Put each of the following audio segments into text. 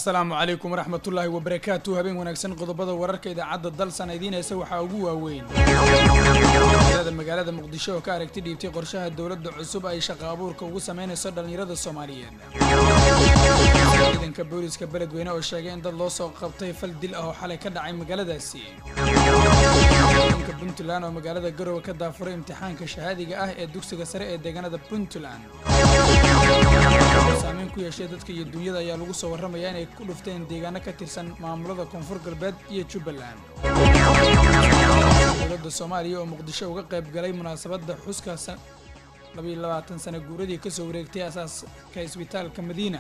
asalaamu calaykum waraxmatullaahi wabarakaatu habeen wanaagsan qodobada wararka idaacadda dalsan idiin haysa waxaa ugu waaweyn da magaalada muqdisho oo ka aragti dhiibtay qorshaha dowladda cusub ay shaqa abuurka ugu sameynayso dhallinyarada soomaaliyeed ciidanka booliska beledweyne oo sheegay in dad loo soo qabtay fal dil ah oo xalay ka dhacay magaaladaasi ciidanka puntland oo magaalada garowe ka daafuray imtixaanka shahaadiga ah ee dugsiga sare ee deegaanada puntland saameyn ku yeeshay dadka iyo dunyada ayaa lagu soo warramayaa inay ku dhufteen deegaano ka tirsan maamulada koonfur galbeed iyo jubbaland dowladda soomaaliya oo muqdisho uga qayb galay munaasabadda xuska labayo labaatan sana guuradii kasoo wareegtay asaaska isbitaalka madiina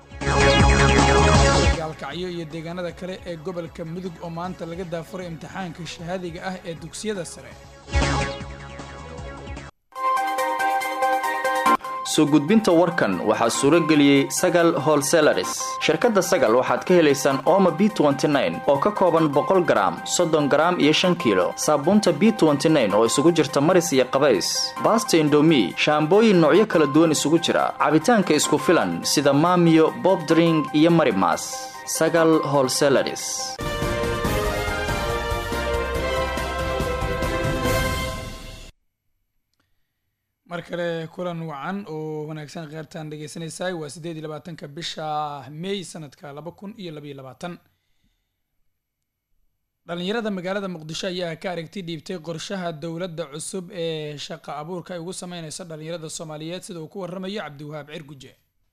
gaalkacyo iyo deegaanada kale ee gobolka mudug oo maanta laga daafuray imtixaanka shahaadiga ah ee dugsiyada sare soo gudbinta warkan waxaa suuro geliyey sagal holselaris shirkadda sagal waxaad ka helaysaan ooma b oo ka kooban boqol garaam soddon garaam iyo shan kiilo saabuunta b oo isugu jirta maris iyo qabays baasta indomi shaambooyin noocyo kala duwan isugu jira cabitaanka isku filan sida maamiyo bobdring iyo marimas sagal holselaris mar kale kulan wacan oo wanaagsan kheyrtaan dhegeysanaysaay waa siddeed iyo labaatanka bisha may sanadka laba kun iyo labaiyo labaatan dhallinyarada magaalada muqdisho ayaa ka aragti dhiibtay qorshaha dowladda cusub ee shaqa abuurka ay ugu sameyneyso dhallinyarada soomaaliyeed sida uu ku warramayo cabdiwahaab cirguje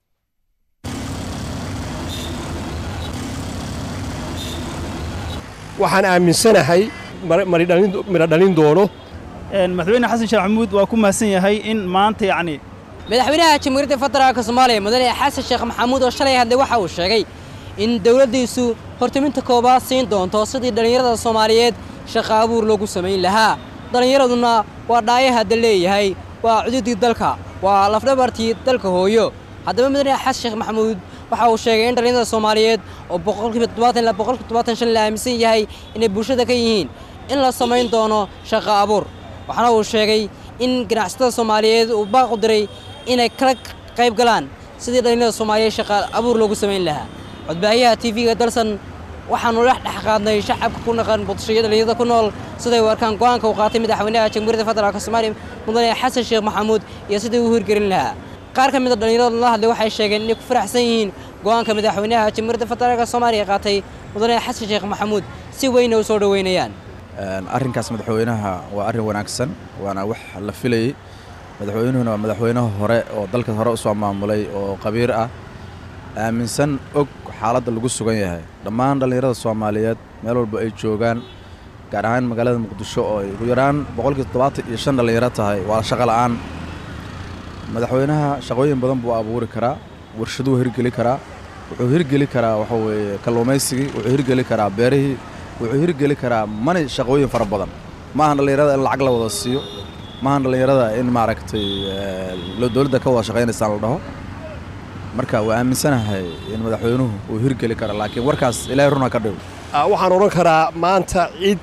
waxaan aaminsanahay midho dhalin doono madaxweyne xasan sheekh maxamuud waa ku mahadsan yahay in maanta yacni madaxweynaha jamhuuriyadda federaalka soomaaliya mudane xasan sheekh maxamuud oo shalay hadlay waxa uu sheegay in dowladdiisu hortiminta koobaad siin doonto sidii dhallinyarada soomaaliyeed shaqa abuur loogu samayn lahaa dhallinyaraduna waa dhaayahadda leeyahay waa cududii dalka waa lafdhabartii dalka hooyo haddaba mudane xasan sheekh maxamuud waxa uu sheegay in dhallinyarada soomaaliyeed oo boqolkiiba toddobaatan ilaa boqolkiiba toddobaatan shan la aaminsan yahay inay bulshada ka yihiin in la samayn doono shaqa abuur waxaana uu sheegay in ganacsatada soomaaliyeed uu baaq u diray inay kala qayb galaan sidii dhallinyarada soomaaliyeed shaqa abuur loogu samayn lahaa codbaahiyaha tv-ga dalsan waxaanu dhex dhex qaadnay shacabka ku naqan muqdisho iyo dhallinyarada ku nool siday u arkaan go'aanka uu qaatay madaxweynaha jamhuuriyadda federaalka soomaaliya mudane xasan sheekh maxamuud iyo sidii uu hirgelin lahaa qaar ka mida dhallinyarada la hadlay waxay sheegeen inay ku faraxsan yihiin go'aanka madaxweynaha jamhuuriyadda federaalka soomaaliya qaatay mudane xasan sheekh maxamuud si weyna u soo dhoweynayaan arrinkaas madaxweynaha waa arrin wanaagsan waana wax la filayey madaxweynuhuna waa madaxweynaha hore oo dalka hore u soo maamulay oo qabiir ah aaminsan og xaaladda lagu sugan yahay dhammaan dhallinyarada soomaaliyeed meel walba ay joogaan gaar ahaan magaalada muqdisho oo ay ugu yaraan boqolkii toddobaatan iyo shan dhallinyaro tahay waa shaqo la'aan madaxweynaha shaqooyin badan buu abuuri karaa warshaduu hirgeli karaa wuxuu hirgeli karaa waxa weeye kalluumaysigii wuxuu hirgeli karaa beerihii wuxuu hirgeli karaa mani shaqooyin fara badan maahan dhallinyarada in lacag la wada siiyo maahan dhallinyarada in maaragtay dowladda ka wada shaqaynaysaan la dhaho marka waa aaminsanahay in madaxweynuhu uu hirgeli karo laakiin warkaas ilaahay runa ka dhigo waxaan odhan karaa maanta cid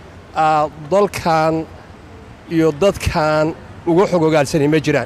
dalkan iyo dadkan uga xog ogaalsanay ma jiraan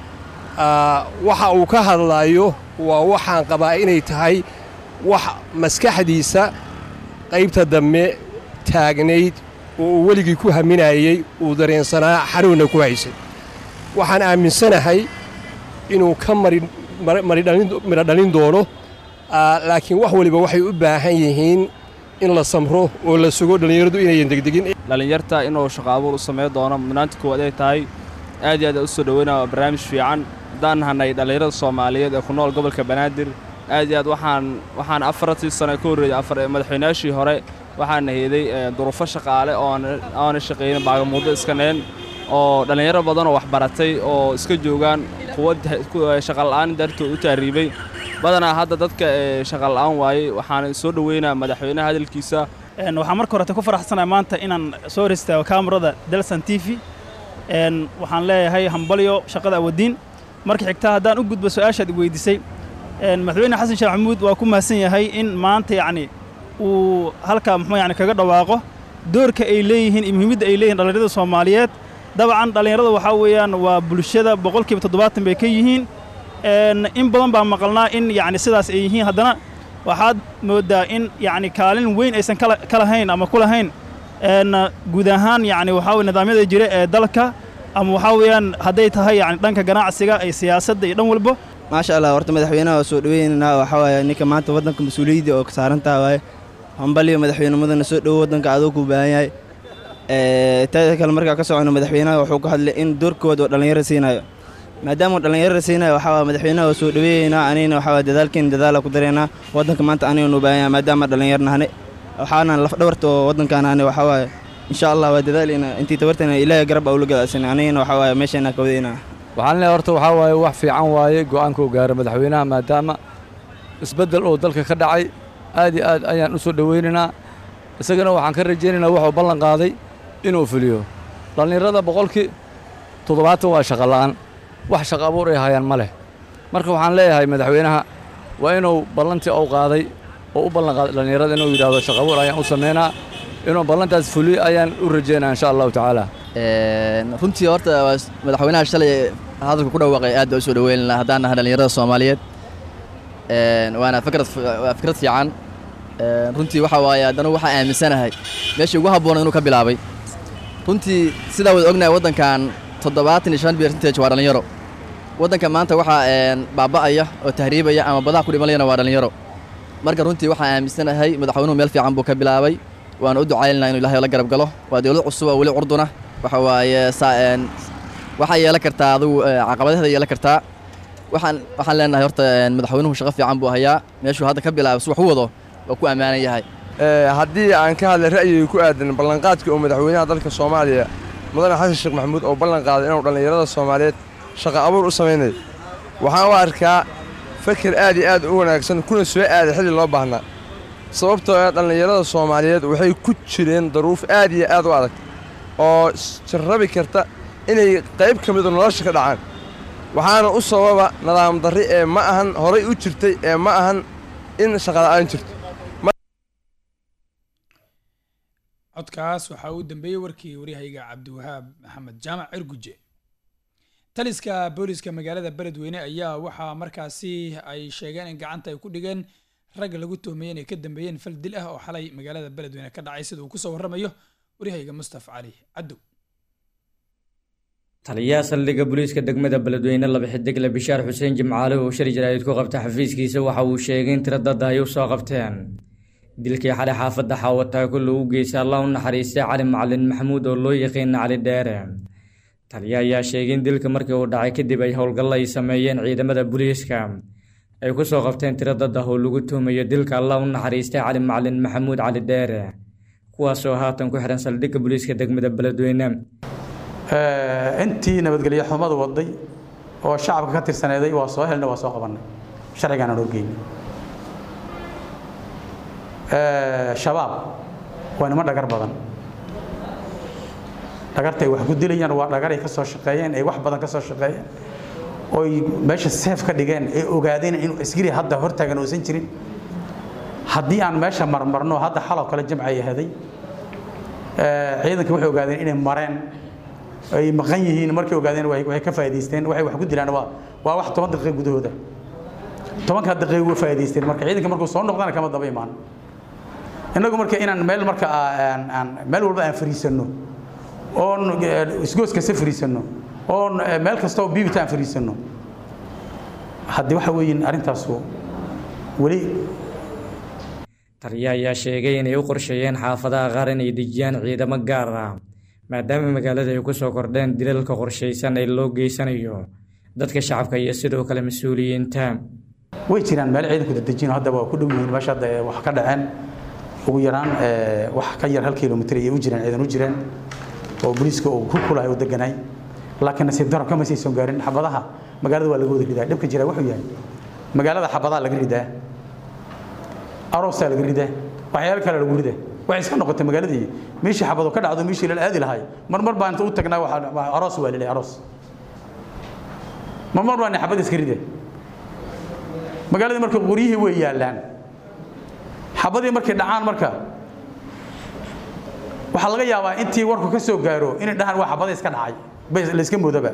waxa uu ka hadlaayo waa waxaan qabaa inay tahay wax maskaxdiisa qaybta dambe taagnayd oo uu weligii ku haminayey uu dareensanaa xanuunna ku haysay waxaan aaminsanahay inuu ka midho dhalin doono laakiin wax waliba waxay u baahan yihiin in la samro oo la sugo dhallinyaradu inayan degdegin dhallinyarta inuu shaqo abuur u samayn doono mudnaanta koowaad ay tahay aad iyo aad u soo dhoweynaa barnaamij fiican haddaan nahanay dhallinyarada soomaaliyeed ee ku nool gobolka banaadir aad iyo aad waxaan waxaan afartii sano ka horreeyey afar madaxweynaashii hore waxaana heeday duruufo shaqaale ooaana shaqaynin baagamuuddo iska neen oo dhallinyaro badanoo waxbaratay oo iska joogaan kuwa shaqala'aan dartood u taariibay badanaa hadda dadka shaqala'aan waayey waxaana soo dhoweynaa madaxweynaha hadalkiisa waxaan marka horete ku faraxsanahay maanta inaan soo hor istaago kaamarada dalsan t v waxaan leeyahay hambalyo shaqada awadiin marka xigtaa haddaan u gudbo su-aashaad i weydiisay madaxweyne xasan sheekh maxamuud waa ku mahadsan yahay in maanta yacni uu halkaa muxuu yani kaga dhawaaqo doorka ay leeyihiin iyo muhiimadda ay leeyihin dhallinyarada soomaaliyeed dabcan dhallinyarada waxaa weeyaan waa bulshada boqolkiiba toddobaatan bay ka yihiin in badan baa maqalnaa in yacni sidaas ay yihiin haddana waxaad mooddaa in yacni kaalin weyn aysan kala ka lahayn ama ku lahayn een guud ahaan yacni waxaa weye nidaamyada jira ee dalka ama waxaa weeyaan hadday tahay yacni dhanka ganacsiga iyo siyaasadda iyo dhan walba maasha allah horta madaxweynaha waa soo dhaweynaynaa waxaa waaye ninka maanta waddanka mas-uuliyadda oo ka saarantaha waaye hambaliyo madaxweynimadana soo dhowo waddanka adoo kuu baahan yahay taada kale markaa ka socono madaxweynaha wuxuu ka hadlay in doorkooda oo dhallinyaro siinayo maadaama uu dhallinyarada siinayo waxaa waa madaxweynaha waa soo dhaweeyeynaa anigana waxaa waa dadaalkeena dadaala ku dareynaa waddanka maanta anigana u baahan yahay maadaama dhallinyar nahane waxaana lafdhabarta oo waddankaan ahne waxaa waaye insha allah waa dadaaleyna intii tabartana ilaahay garab aa ula gadaasana anigana waxaa waaye meesheenaa ka wadaynaa waxaan leeyahay horta waxaa waaye wax fiican waaye go'aanka uu gaaray madaxweynaha maadaama isbeddel oo dalka ka dhacay aad iyo aad ayaan u soo dhowaynaynaa isagana waxaan ka rajaynaynaa wuxuu ballan qaaday inuu fuliyo dhallinyarada boqolkii toddobaatan waa shaqa la'aan wax shaqa abuur ay hayaan ma leh marka waxaan leeyahay madaxweynaha waa inuu ballantii uu qaaday oo u ballan qaaday dhallinyarada inuu yidhaahdo shaqa abuur ayaan u samaynaa inuu ballantaas fuliyo ayaan u rajaynaa insha allahu tacaala runtii horta madaxweynaha shalay hadalka ku dhawaaqay aad baa u soo dhaweynana haddaan nahay dhallinyarada soomaaliyeed waana fikrad waa fikrad fiican runtii waxa waaye haddana waxaa aaminsanahay meeshii ugu habboona inuu ka bilaabay runtii sidaa wada ognahay waddankan toddobaatan iyo shan percentage waa dhallinyaro waddanka maanta waxaa baaba'aya oo tahriibaya ama badaha ku dhimanayana waa dhallinyaro marka runtii waxaa aaminsanahay madaxweynuhu meel fiican buu ka bilaabay waana u ducaynanaa inuu ilahay la garab galo waa dowlad cusub oo weli curduna waxa waaye waxaa yeelan kartaa adugu caqabadaheeda yeelan kartaa waxaan waxaan leenahay horta madaxweynuhu shaqo fiican buu hayaa meeshuu hadda ka bilaabay si wax u wado waa ku ammaanan yahay haddii aan ka hadlay ra'yiga ku aadan ballanqaadka oo madaxweynaha dalka soomaaliya mudane xasan sheekh maxamuud oo ballan qaaday inuu dhallinyarada soomaaliyeed shaqo abuur u samaynayo waxaan u arkaa feker aad iyo aad u wanaagsan kuna soo aaday xilli loo baahnaa sababtoo ah dhallinyarada soomaaliyeed waxay ku jireen daruuf aad iyo aad u adag oo jarrabi karta inay qayb ka midu nolosha ka dhacaan waxaana u sababa nidaam darri ee ma ahan horay u jirtay ee ma ahan in shaqala'aan jirto codkaas waxaa uu dambeeyey warkii waryahayga cabdiwahaab maxamed jaamac cirguje taliska booliska magaalada beledweyne ayaa waxaa markaasi ay sheegeen in gacanta ay ku dhigeen rag lagu tuhmayey inay ka dambeeyeen fal dil ah oo xalay magaalada beledweyne ka dhacay sida uu kusoo warramayo waryahayga mustafa cali cadow taliyaha saldhigga booliiska degmada beledweyne laba xidigle bishaar xuseen jimcaale oo shir jaraa'id ku qabta xafiiskiisa waxa uu sheegay in tiro dad ay u soo qabteen dilkii xalay xaafadda xaawataako lagu geystay allah u naxariistay cali macalin maxamuud oo loo yaqiina cali dheere taliya ayaa sheegay in dilka markii uu dhacay kadib ay howlgallo ay sameeyeen ciidamada booliiska ay ku soo qabteen tiro dad ah oo lagu tuhmayo dilka allah u naxariistay cali macalin maxamuud cali dheere kuwaasoo haatan ku xihan saldhigga booliiska degmada beledweyne intii nabadgelyo xumadu waday oo shacabka ka tirsaneeday waa soo helna waa soo qabannay sharcigaana noo geynay shabaab waa niman dhagar badan dhagartay wax ku dilayaan waa dhagaray ka soo shaqeeyeen ay wax badan ka soo shaqeeyeen oy meesha seef ka dhigeen ee ogaadeen inuu askari hadda hortaagan uusan jirin haddii aan meesha marmarno hadda xaloo kale jamcay ahaday ciidanka waxay ogaadeen inay mareen ay maqan yihiin markay ogaadeen waxay ka faa'iidaysteen waxay wax ku dilaan waa waa wax toban daqiiqo gudahooda tobankaa daqiiqo way faa'iidaysteen marka ciidanka markuu soo noqdana kama daba imaan innagu marka inaan meel marka aan aan meel walba aan fariisanno oon isgoos kasta fariisanno oon meel kasta oo biibita aan fariisanno haddii waxa weeyin arrintaasu weli taliya ayaa sheegay inay u qorsheeyeen xaafadaha qaar inay dejiyaan ciidamo gaar ah maadaama magaalada ay ku soo kordheen dilalka qorshaysan ee loo geysanayo dadka shacabka iyo sidoo kale mas-uuliyiinta way jiraan meel ciidanku dadejino haddaba waa ku dhow yihiin meesha hadda wax ka dhaceen ugu yaraan wax ka yar hal kilomitr ayay u jireen ciidan u jireen oo booliiska uu ku kulahay u deganay laakiin nasiib daro kama saysan gaarin xabadaha magaalada waa laga wada ridaa dhibka jira wuxuu yahay magaalada xabadaha laga ridaa aroosaa laga ridaa waxyaalo kale lagu ridaa waxay iska noqotay magaaladii meeshii xabado ka dhacdo meeshii lala aadi lahay marmar baan inta u tagnaa waxaa aroos waa lilay aroos marmar baan xabad iska rida magaaladii marka qoryihii way yaallaan xabadii markay dhacaan marka waxaa laga yaabaa intii warku ka soo gaaro inay dhahaan waa xabada iska dhacay bas la iska moodaba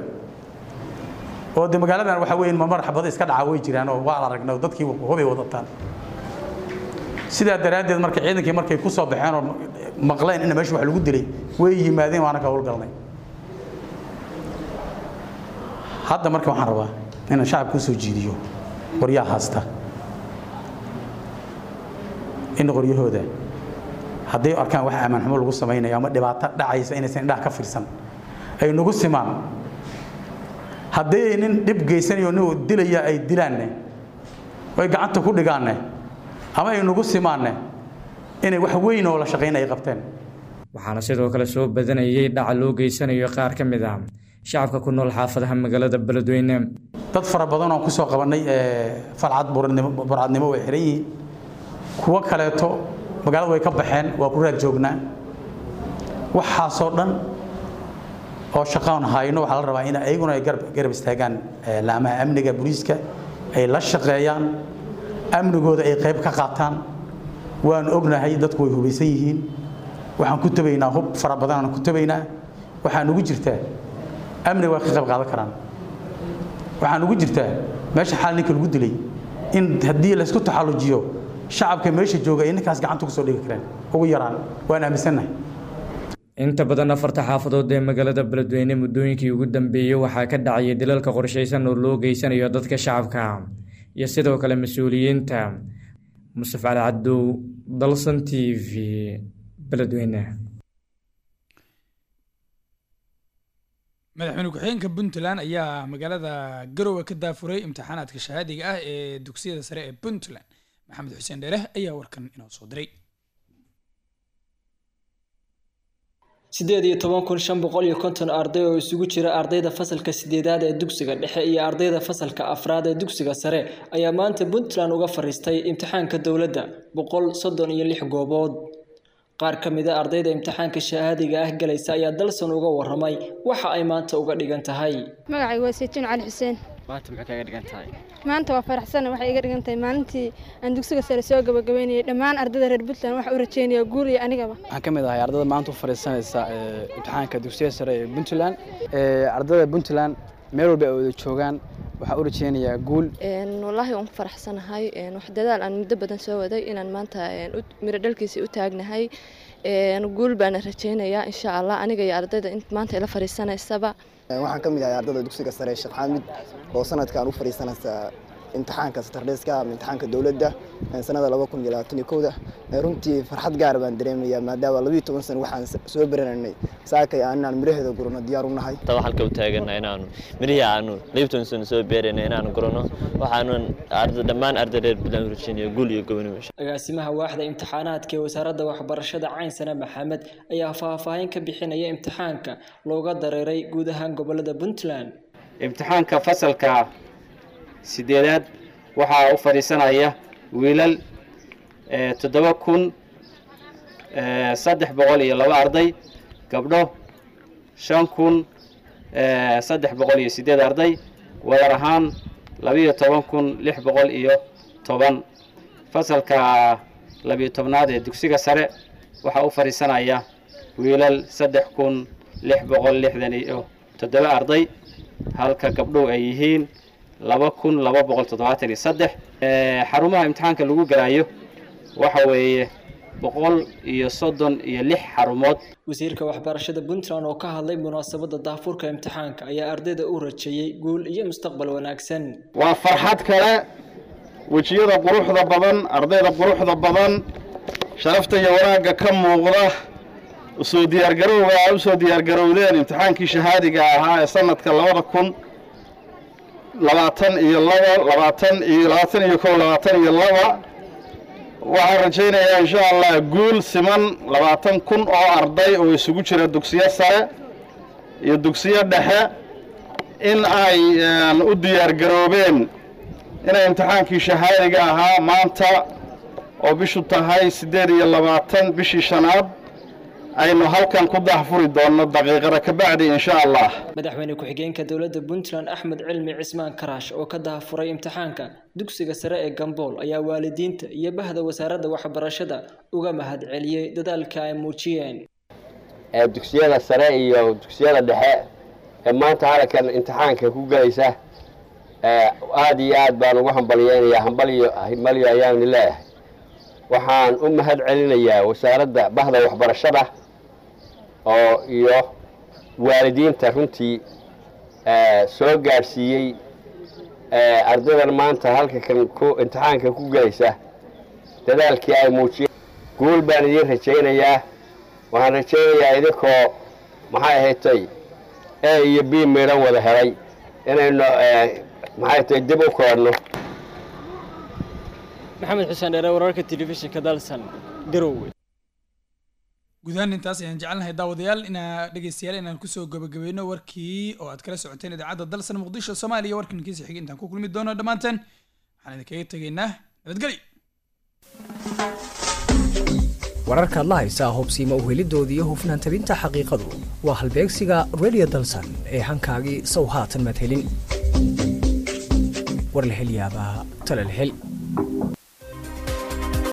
oo de magaaladan waxa weeye marmar xabada iska dhaca way jiraan oo waa la aragnay dadkii hubay wadataan sidaa daraaddeed marka ciidankii markay ku soo baxeen oo maqleen in meesha wax lagu dilay way yimaadeen waana ka howlgalnay hadda marka waxaan rabaa inaan shacabka usoo jiidiyo qoryaha haasta in qoryahooda hadday arkaan wax ammaan xumo lagu samaynayo ama dhibaato dhacaysa inaysan indhaha ka fiirsan ay nagu simaan haddii ay nin dhib geysanayo nin dilaya ay dilaanne ay gacanta ku dhigaanne ama ay nagu simaanne inay wax weyn oo la shaqayn ay qabteen waxaana sidoo kale soo badanayay dhaca loo geysanayo qaar ka mid ah shacabka ku nool xaafadaha magaalada beledweyne dad fara badan oo kusoo qabanay falcad burcadnimo way xiran yihiin kuwo kaleeto magaalada way ka baxeen waa ku raad joognaa waxaasoo dhan oo shaqaan hayno waxaa la rabaa in ayaguna ay garab istaagaan laamaha amniga booliiska ay la shaqeeyaan amnigooda ay qayb ka qaataan waan ognahay dadku way hubaysan yihiin waxaan ku tabaynaa hub fara badan aan ku tabaynaa waxaan ugu jirtaa amniga waa ka qayb qaadan karaan waxaan ugu jirtaa meesha xaal ninka lagu dilay in haddii laysku taxallujiyo shacabka meesha jooga ay ninkaas gacanta kusoo dhigi kareen ugu yaraan waan aaminsannahay inta badan afarta xaafadood ee magaalada beledweyne muddooyinkii ugu dambeeyey waxaa ka dhacaya dilalka qorshaysan oo loo geysanayo dadka shacabka iyo sidoo kale mas-uuliyiinta musaf cali cabdow dalsan t v beledweyne madaxweyne ku-xigeenka puntland ayaa magaalada garowe ka daafuray imtixaanaadka shahaadiga ah ee dugsiyada sare ee puntland maxamed xuseen dheere ayaa warkan inoo soo diray siddeed iyo toban kun shan boqol iyo konton arday oo isugu jira ardayda fasalka sideedaad ee dugsiga dhexe iyo ardayda fasalka afraad ee dugsiga sare ayaa maanta puntland uga fariistay imtixaanka dowladda boqol soddon iyo lix goobood qaar ka mid a ardayda imtixaanka shahaadiga ah galaysa ayaa dalsan uga waramay waxa ay maanta uga dhigan tahay magacay waa saytuun cali xuseen maanta maxay kaga dhigan tahay maanta waa faraxsan waxay iga dhigan tahay maalintii aan dugsiga sare soo gabagabeynayay dhammaan ardayda reer puntland waxaa u rajeynayaa guul iyo anigaba waxaan ka mid ahay ardayda maanta u fadhiisanaysa imtixaanka dugsiyada sare ee puntland ardayda puntland meel walba ay wada joogaan waxaa u rajeynayaa guul wallaahi waan ku faraxsanahay wax dadaal aan muddo badan soo waday inaan maanta miro dhalkiisa u taagnahay guul baana rajeynayaa insha allah aniga iyo ardayda maanta ila fadhiisanaysaba waxaan ka mid ahay ardayda dugsiga sare sheekh xaamid oo sanadkan u fadhiisanaysa imtixaanka satardeeska ama imtixaanka dowladda sanada laba kun iyo labaatan iyo kowda runtii farxad gaara baan dareemayaa maadaama labiyo toban sano waxaan soo baranaynay saakay aanaan miraheeda gurano diyaar u nahay taa halka u taagana inaanu mirihii aanu labiyo toban sano soo beerayna inaanu gurano waxaanu dhammaan arday reer puntland rajeynayo guul iyo gobonimo agaasimaha waaxda imtixaanaadka ee wasaaradda waxbarashada caynsana maxamed ayaa faahfaahin ka bixinaya imtixaanka looga dareeray guud ahaan gobolada puntland imtixaanka fasalka sideedaad waxaa u fadhiisanaya wiilal toddoba kun saddex boqol iyo laba arday gabdho shan kun saddex boqol iyo sideed arday wadar ahaan labiyo toban kun lix boqol iyo toban fasalka labiyo tobnaad ee dugsiga sare waxaa u fadhiisanaya wiilal saddex kun lix boqol lixdan iyo toddoba arday halka gabdhow ay yihiin laba kun laba boqol toddobaatan iyo saddex xarumaha imtixaanka lagu galayo waxa weeye boqol iyo soddon iyo lix xarumood wasiirka waxbarashada puntland oo ka hadlay munaasabadda daafurka imtixaanka ayaa ardayda u rajeeyey guul iyo mustaqbal wanaagsan waa farxad kale wejiyada quruxda badan ardayda quruxda badan sharafta iyo wanaagga ka muuqda usoo diyaargarowga aa usoo diyaargarowdeen imtixaankii shahaadiga ahaa ee sanadka labada kun labaatan iyo laba labaatan iyo labaatan iyo kow labaatan iyo laba waxaan rajaynayaa insha allah guul siman labaatan kun oo arday oo isugu jira dugsiyo sare iyo dugsiyo dhexe in ay u diyaargaroobeen inay imtixaankii shahaadiga ahaa maanta oo bishu tahay siddeed iyo labaatan bishii shanaad aynu halkan ku daahfuri doonno daqiiqada ka bacdi insha allah madaxweyne ku-xigeenka dowladda puntland axmed cilmi cismaan karaash oo ka daahfuray imtixaanka dugsiga sare ee gambool ayaa waalidiinta iyo bahda wasaaradda waxbarashada uga mahadceliyey dadaalka ay muujiyeen ee dugsiyada sare iyo dugsiyada dhexe ee maanta halkan imtixaanka ku gelaysa aada iyo aad baan ugu hambalyeynayaa hambalyo hambalyo ayaanu leeyahay waxaan u mahad celinayaa wasaaradda bahda waxbarashada oo iyo waalidiinta runtii soo gaadhsiiyey ardaydan maanta halka kan ku imtixaanka ku gelaysa dadaalkii ay muujiyeen guul baan idiin rajaynayaa waxaan rajaynayaa idinkoo maxay ahaydtay a iyo b midhan wada helay inaynu maxay tahay dib u koodhno maxamed xuseen dheere wararka telefishinka dalsan garowe gudahaan intaas ayaan jecelnahay daawadayaal inaa dhegeystayaal inaan kusoo gabagabeyno warkii oo aad kala socoteen idaacadda dalsan muqdisho soomaaliya warkan kiisa xigay intaan ku kulmi doono dhammaanteen waxaan idinkaga tegaynaa nabadgelyo wararkaad la haysaa hubsiima uhelidoodii iyo hufnaan tabinta xaqiiqadu waa halbeegsiga radio dalsan ee hankaagii sow haatan maad helin war la hel yaabaa tala la hel